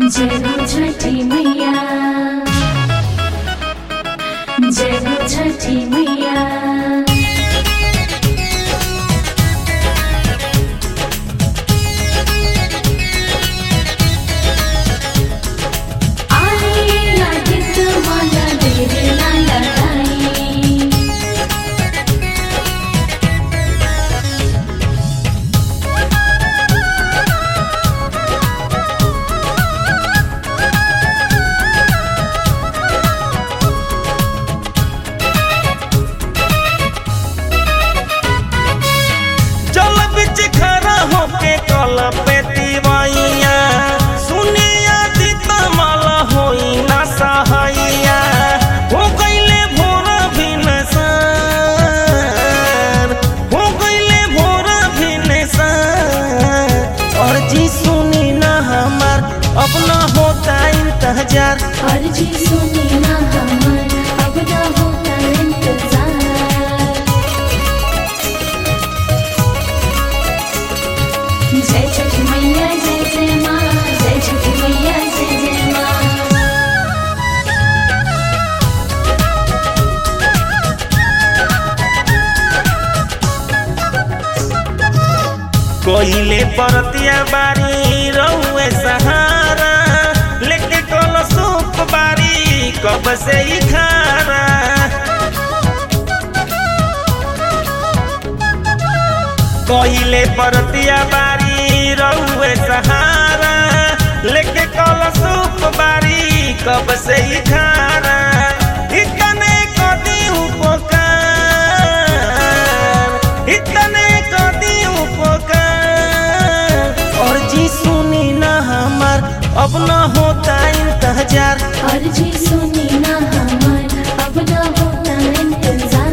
जय हो छठी मैया जय हो छठी मैया आई आदित माला तेरे लाला लाई जल बिच खड़ा होके कल पे तिवैया सुनिया दीता माला होई ना सहाइया हो गईले भोर भिनसर हो गईले भोर भिनसर और जी सुनी ना हमार अपना होता इंतजार अर्जी सुनी ना हमर अब ना होता इंतजार जय छठ मैया जय जय माँ जय छठ मैया जय जय माँ कोहिले परतिया बारी रहुए सहारा लेके कल सूप बारी कब से ही खारा कोहिले परतिया बारी रहुए सहारा लेके कल सूप बारी कब से ही खारा इतने कदी उपकार इतने कदी उपकार और जी सुनी ना हमार अब ना होता इंतजार अर्जी सुनी ना हमर अब ना होता इंतजार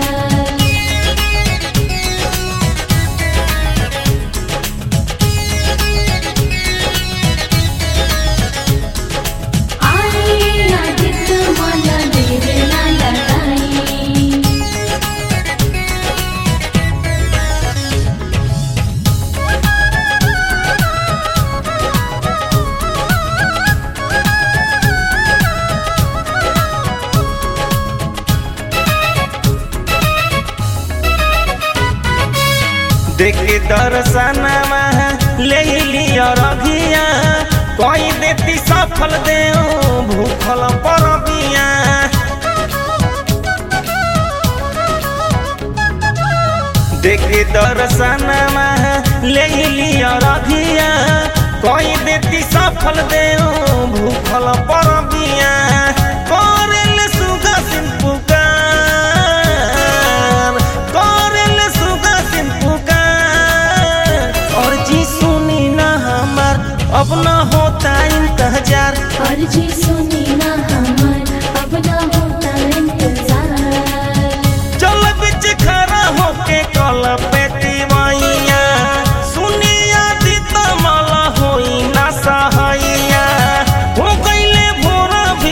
आई आदित माला तेरे लाला लाई देखी दर्शनमा ले लिया रघिया कोई देती सफल दे भूखल परबिया देखी दर्शनमा ले लिया रघिया कोई देती सफल दे भूखल परबिया करेल सुगा सिंह पुकार करेल सुगा सिंह पुकार और जी सुनी ना हमार अब ना होता इंतजार अर्जी सुनी ना हमर अब ना होता इंतजार चल बिच खड़ा होके कल पे तिवैया सुनिया दीता माला होई ना सहाइया हो गईले भोर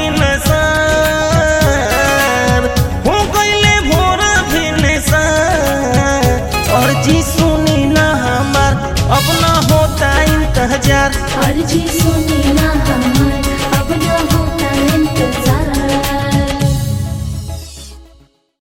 भिनसर हो गईले भोर भिनसर और जी सुनी ना हमार अब ना होता इंतजार अर्जी सुनी